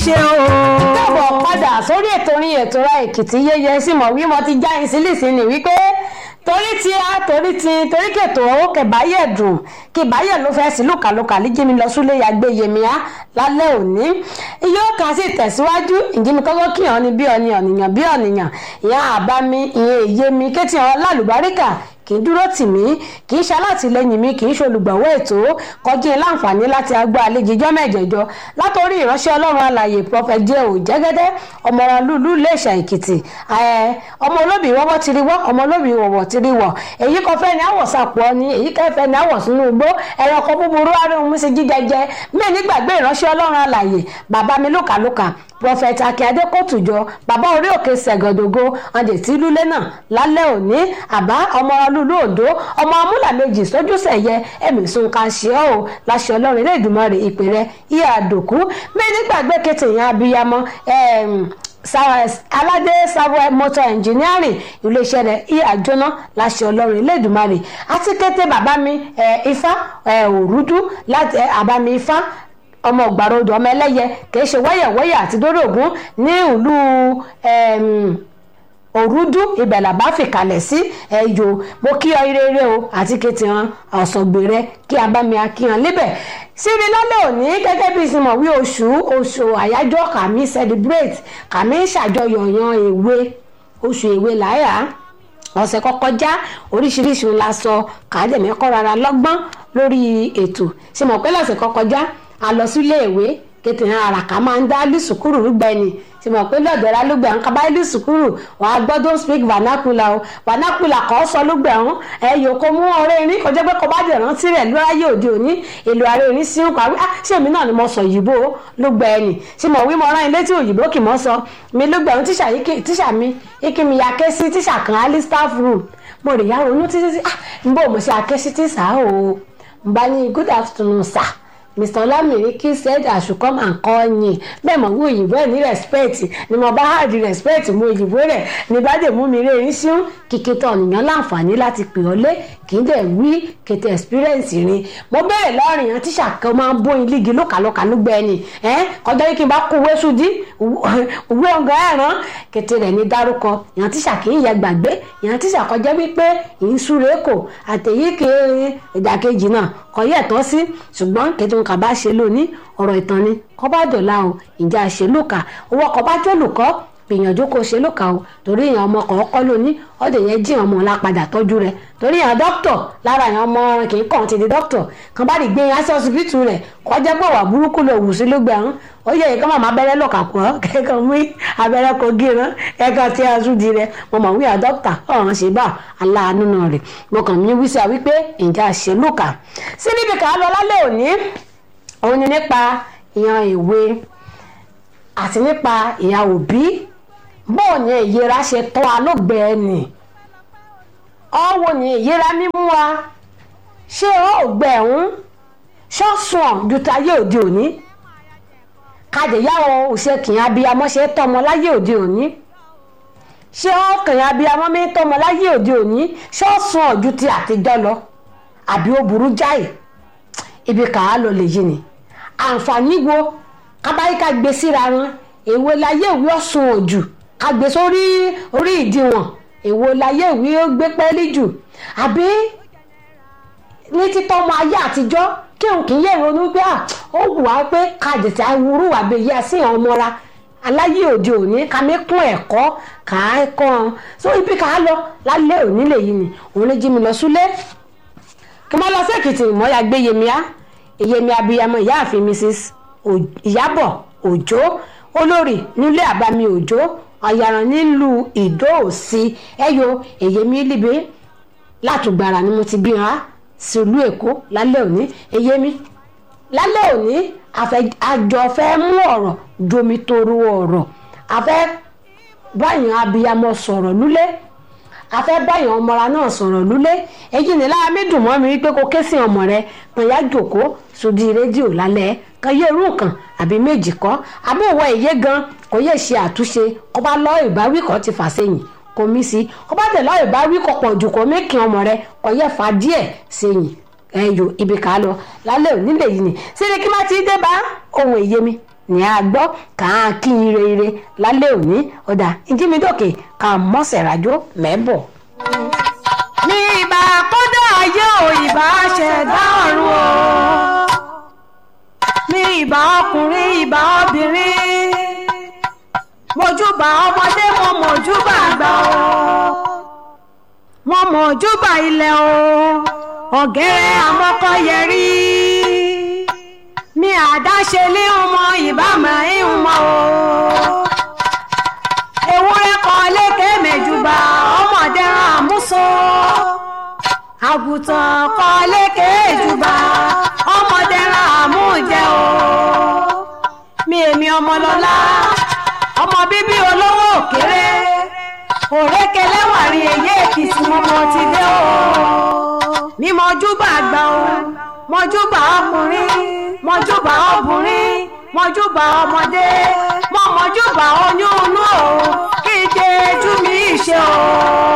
ṣe o. káàbọ̀ padà sórí ètò orin ètò ra èkìtì yẹyẹ sí mọ̀ wí mo ti já yín sílì sí ni wípé torí tí a torí tí torí kètò ó kẹbàáyẹ dùn kẹbàáyẹ ló fẹ́ sí lùkàlùkà líjìmí lọ súlé yàgbé yèmíà lálẹ́ òní iye ó kà sí tẹ̀síwájú ìjìmí kọ́kọ́ kíyàn ni bí ọ̀nì ọ̀nìyàn bí ọ̀nìyàn ìyá àbámi ìyẹn èyé mi kétì ọ̀hún lálùbáríkà kì í dúró tì mí kì í ṣalátìlẹyìn mi kì í ṣolùgbọ̀wọ́ ètò kọjú in láǹfààní láti agbó àlejò ìjọ mẹ́jẹ̀jọ látòrí ìránṣẹ́ ọlọ́run alàyè prophet jẹ́ ò jẹ́gẹ́dẹ́ ọmọràn lùlù iléeṣẹ́ èkìtì ọmọ olóbì wọ́wọ́ ti rí wọ́ ọmọ olóbì wọ̀wọ̀ ti rí wọ̀ èyí kan fẹ́ ni àwọ̀ sàpọ̀ ni èyí kan fẹ́ ni àwọ̀ sínú igbó ẹranko búburú arúgbó mú sí jíjẹjẹ mí nígbàgbé ìránṣẹ́ ọlọ́run alàyè bàbá mi lókàlókà prophet akíade kótùjọ bàbá orí òkè sẹgọdọgọ ọdẹ tí lulẹ náà lálẹ́ òní àbá ọmọ lulu òdo ọmọ amúlà méjì sójú sẹyẹ ẹmí sunkan ṣe ọ o láṣẹ Ọlọ́run ilé ìdùnmọ rẹ ìpè rẹ ìyá àdòkú mí nígbàgbé kété yẹn abiyamọ aládé samuel motor engineering iléeṣẹ́ rẹ̀ ìyá jóná láṣẹ Ọlọ́run ilé ìdùnmọ rẹ àti kété bàbá mi ifá òrúdú láti àbámi ifá ọmọ ògbàrodò ọmọ ẹlẹ́yẹ kìí ṣe wẹ́yẹ̀wẹ́yẹ̀ àti dórógún ní ìlú òrúdú ibẹ̀ làbá fìkàlẹ̀ sí ẹ̀yọ mo kí ọ irere o àti kété hàn ọ̀sọ̀gbè rẹ kí abámi akíyan lébẹ̀ síbi lálẹ́ òní gẹ́gẹ́ bí ìsinmọ̀ wí oṣù oṣù àyájọ́ kàmí celebrate kàmí ṣàjọyọ̀ yan èwe oṣù èwe làyà ọ̀sẹ̀ kọ́kọ́ já oríṣiríṣi ńlá sọ kàádẹ́mẹ́kọ́ rárá lọ́gbọ́n lórí ètò ṣe mọ̀ pé lọ́sẹ̀ kọ́kọ́ já a lọ sílé ìwé kété hàn àràkà máa ń dá lùsùkúrù rúgbẹ́ni tí mo pé lọ́dọ̀ọ́ra ló gbẹ̀ ń kaba lùsùkúrù wàá gbọ́dọ̀ speak vernacular o vernacular kọ́ sọ ló gbẹ̀ ń ẹ̀yọ́ kó mú ọ̀rẹ́ irin kó jẹ́ pé kó bá dẹ̀ rántí rẹ̀ lóráyé òde òní èlò ààrẹ irin sí ń parí ah ṣé èmi náà ni mo sọ òyìnbó ló gbẹ̀ ẹ̀ nì tí mo wí mo rán ilé tí òyìnbó kì mọ́ sọ mi ló gbẹ̀ ń tíṣà mi ikí mi ya ké sí tíṣà kan ali staff room mo rè yá ronú títí ah n bò mo ṣe aké sí tíṣà o n bá ní good afternoon sir mr olamiriki said i should come and call yín bẹ́ẹ̀ mọ̀ wí òyìnbó ẹ̀ ní respect ni mo bá hard respect mú òyìnbó rẹ̀ ní bá dé mú mi rí erin sí kìkì tó ọ̀nìyàn láǹfààní láti pè ọ́ lé kì í dẹ̀ wí kété experience rin mo bẹ̀rẹ̀ lọ́rìn yẹn tíṣà kan máa ń bóyin lígi lókàlókà ló gbẹ ni kọjá yìí kí n bá kó owó sùdí òwe ọ̀gá ẹ̀ràn kété rẹ̀ ní dárúkọ yẹn tíṣà kì í yẹ gbàgbé yẹn tíṣà kọjá wípé ìṣúre kò àtẹ̀yí kì í ìdàkejì náà kò yẹ tọ́ sí ṣùgbọ́n kété nǹkan bá ṣe lónìí ọ̀rọ̀ ìtàn ni kọ́ bá dọ̀la o ìjà ṣèlúkà owó ọkọ̀ bá jólùkọ́ gbìyànjú kó ṣe lóka o torí èèyàn ọmọ kan kọ́ lónìí ọ̀dẹ̀ yẹn jí ọmọ ọ̀la padà tọ́jú rẹ̀ torí èèyàn dókítọ̀ lára èèyàn ọmọ ọ̀rìn kì í kàn ti di dókítọ̀ kan bá rí gbé yẹn sí ọsibítù rẹ̀ kọjá pé wà burúkú ló wù sí lógbè ọ̀hún ó yẹ kí màmá abẹ́rẹ́ lọ́kà pọ̀ kẹ́kọ̀ọ́ mú abẹ́rẹ́ kó gírán kẹ́kọ̀ọ́ tí a sùn di rẹ̀ mo mọ̀ wíyà dókítà ọ̀hún ṣe bá aláàánú náà rẹ̀ mo kàn mí wí sí wa wípé ìjà ṣe lóka sí níbi kà á lọ lálẹ́ òní òun ni nípa ìyan ìwé àti nípa ìyá òbí bóò ní ìyẹra ṣe tọ́ alóògbé ẹnì ọ̀wọ́ ní ìyẹra mímú wa ṣé ọ̀gbẹ ẹ̀hún ṣọ́sùn ju tayé òde òní kàdéyàwó òṣèkìn abiyamọ ṣe tọmọ láyé òde òní ṣé ọkàn abiyamọ mi tọmọ láyé òde òní ṣọ́sùn ju ti àtijọ́ lọ àbí ó burú jáì ibi kàá lọ lè yí ni àǹfààní wo kábáyíká gbé síra wọn èwo láyé ìwé ọ̀sùn òjù ká gbé sórí orí ìdíwọ̀n èwo láyé ìwé ó gbé pẹ́ẹ́lí jù àbí ní títọ́ ọmọ ayé àtijọ́ kí òun kì í yẹ ìrònú pé ó wù wá pé ká jẹ̀tẹ̀ awúrú wà bẹ́ẹ̀ yẹ sí àwọn ọmọra aláyé òde òní ká mẹ́kún ẹ̀kọ́ ká ẹ̀kọ́ hàn so ibi ká lọ lálẹ́ òní lè yí ni òun lè jí mi lọ súlé kí wọ́n lọ sí èkìtì ìmọ̀ọ́yà gbé yèmíà èyèmí abiyamọ ìyáàfin mrs ìyábọ̀ òjó olórí nílé àbámi òjó ọ̀yàrán nílùú ìdó òsì ẹ̀yọ èyèmí líbe látùgbàrà ni mo ti bí wọn sílùú èkó lálẹ́ òní èyèmí lálẹ́ òní àjọ fẹ́ mú ọ̀rọ̀ domitoro ọ̀rọ̀ àfẹ́ báyìí abiyamọ sọ̀rọ̀ lúlé afẹ́ báyọ̀ ọmọra náà sọ̀rọ̀ lúlé èyí ni lára mi dùn mọ́ mi wípé kó ké sí ọmọ rẹ kan yá jòkó sódì rédíò lálẹ́ kan yé irú kan àbí méjì kọ́ àbí òwò èyí gan kò yẹ ṣe àtúnṣe kó bá lọ ìbáwí kan ti fà sẹ́yìn kò mí sí kó bá tẹ̀ lọ ìbáwí kọ̀ pọ̀ jù kó mékì ọmọ rẹ kò yẹ fà díẹ̀ sẹ́yìn ẹyọ ibi kà á lọ lálẹ́ òní lè yìí ni síbi kí má ti dé bá ohun èyí mi ní a gbọ́ kà á kí n ire ire lálẹ́ òní ọ̀dà ìjímidókè kà á mọ́sẹ̀ rájò mẹ́bọ̀. ní ìbá kódà ayé ò ìbá ṣẹ̀dá ọ̀run o ní ìbá ọkùnrin ìbá obìnrin mojúbà ọmọdé mo mojúbà àgbà o mo mojúbà ilẹ̀ o ọ̀gẹ́rẹ́ àmọ́kọ́yẹrí mi àdáṣe lé ọmọ ìbámu ìhùnmọ́ o ewúrẹ́ kan lékè mẹ́jùbà ọmọdé àmúso àgùntàn kan lékè jùbà ọmọdé àmújẹ o mi èmi ọmọlọ́lá ọmọ bíbí olówó òkèrè òrékelẹ́wàrí èyí èkìtì mọ́mọ́ ti dé o mi mọ́júbà àgbà o mọ́júbà ọkùnrin mọ́júbà ọkùnrin mọ́júbà ọmọdé mọ́ mọ́júbà oyún inú o kí jẹ́ jú mi ṣe o.